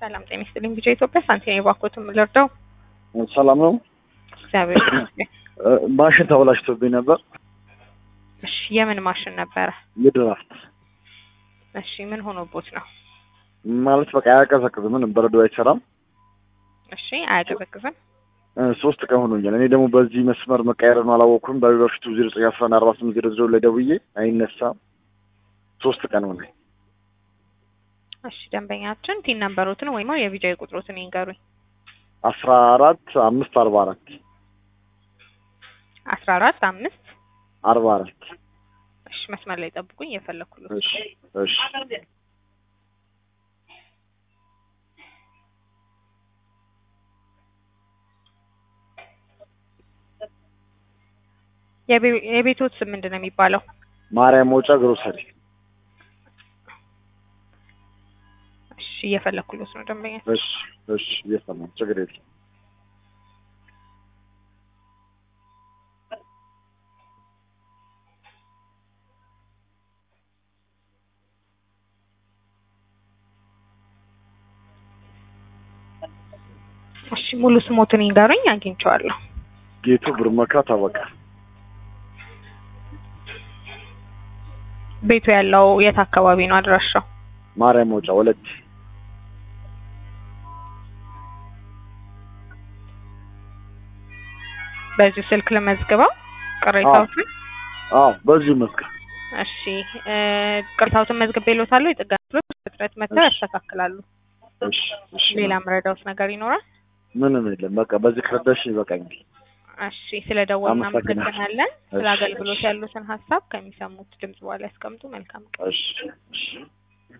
ሰላም ጤና ይስጥልኝ። ቢጫ ኢትዮጵያ ሳንቲም የባኮት የምልርዳው ሰላም ነው። እግዚአብሔር ይመስገን። ማሽን ተበላሽቶብኝ ነበር። እሺ የምን ማሽን ነበረ? የድራፍት እሺ ምን ሆኖቦት ነው? ማለት በቃ አያቀዘቅዝም፣ ምንም በረዶ አይሰራም። እሺ አያቀዘቅዝም። እ ሶስት ቀን ሆኖኛል። እኔ ደግሞ በዚህ መስመር መቀየር ነው አላወቅኩም። በበፊቱ ዜሮ ዘጠኝ አስራ አንድ አርባ ስምንት ዜሮ ዜሮ ላይ ደውዬ አይነሳም። ሶስት ቀን ሆነ። እሺ ደንበኛችን ቲን ነምበሮትን ወይም የቢጃ ቁጥሮትን ይንገሩኝ። አስራ አራት አምስት አርባ አራት አስራ አራት አምስት አርባ አራት እሺ መስመር ላይ ጠብቁኝ፣ እየፈለኩለት እሺ እሺ የቤ- የቤቶት ስም ምንድን ነው የሚባለው? ማርያም መውጫ ግሮሰሪ እሺ እየፈለኩለት ነው ደንበኛ እሺ እሺ እየሰማሁ ችግር የለም። እሺ ሙሉ ስሞትን ይንገሩኝ፣ አግኝቼዋለሁ። ጌቱ ብርመካ ታበቃ ቤቱ ያለው የት አካባቢ ነው አድራሻው? ማርያም መውጫ ወለቴ በዚሁ ስልክ ለመዝግበው ቅሬታዎትን። አዎ በዚሁ መስክ እሺ እ ቅሬታዎትን መዝግቤልዎታለሁ። የጥገና ክፍሎች በፍጥነት መጥተው ያስተካክላሉ። እሺ እሺ ሌላ ምረዳውት ነገር ይኖራል? ምንም የለም። በቃ በዚህ ከረዳሽ ይበቃኛል። እሺ ስለ ደወሉ አመሰግናለሁ። እናመሰግናለን። ስለ እሺ፣ አገልግሎት እሺ። ያሉትን ሀሳብ ከሚሰሙት ድምጽ በኋላ ያስቀምጡ። መልካም ቀን። እሺ እሺ